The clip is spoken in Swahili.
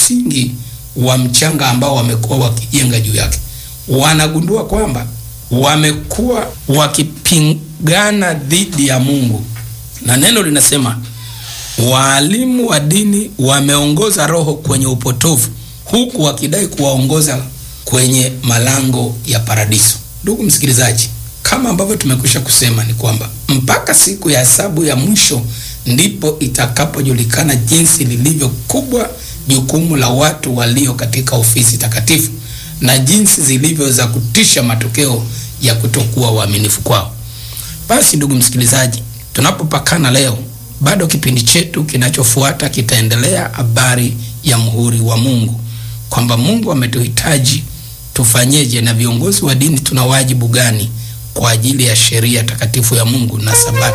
msingi wa mchanga ambao wamekuwa wakijenga juu yake. Wanagundua kwamba wamekuwa wakipingana dhidi ya Mungu, na neno linasema waalimu wa dini wameongoza roho kwenye upotovu, huku wakidai kuwaongoza kwenye malango ya paradiso. Ndugu msikilizaji, kama ambavyo tumekwisha kusema ni kwamba mpaka siku ya hesabu ya mwisho ndipo itakapojulikana jinsi lilivyo kubwa jukumu la watu walio katika ofisi takatifu na jinsi zilivyo za kutisha matokeo ya kutokuwa waaminifu kwao. Basi ndugu msikilizaji, tunapopakana leo, bado kipindi chetu kinachofuata kitaendelea habari ya muhuri wa Mungu, kwamba Mungu ametuhitaji tufanyeje, na viongozi wa dini tuna wajibu gani kwa ajili ya sheria takatifu ya Mungu na Sabato